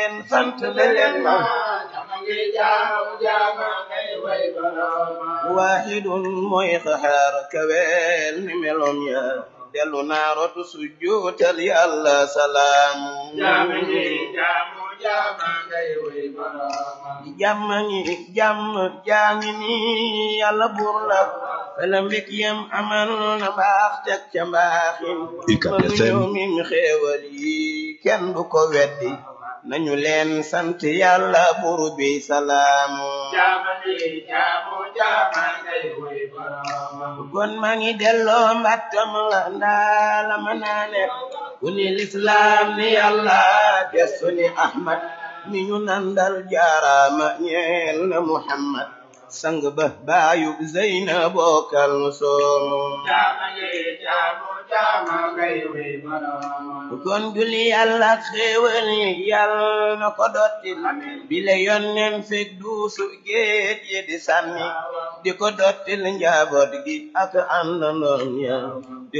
leen sant leen ma waahidun mooy xaxaar kaweel ni melom ya dellu naa rotu sujjuutal yàlla salaam jàmm ngi jàmm jaangi ni yàlla buur la fela mbik yam amal na mbaax teg ca mbaaxin UCAB mënu FM. ñëw mim xéewal yi kenn du ko weddi nañu leen sant yàlla buur bi salaamu kon maa ngi delloo mbattam la ndaa la ma naane ku ni lislaam ni yàlla gestu ni ahmad mi ñu nandal jaaraama ñeel na muhammad sang ba baayub zeyna bokkal soomu kon julli yàlla xéewal yi yàlla na ko dottil bile yonnen fekk duusu géej yi di sànni di ko dottil njaboot gi ak àndandoom ya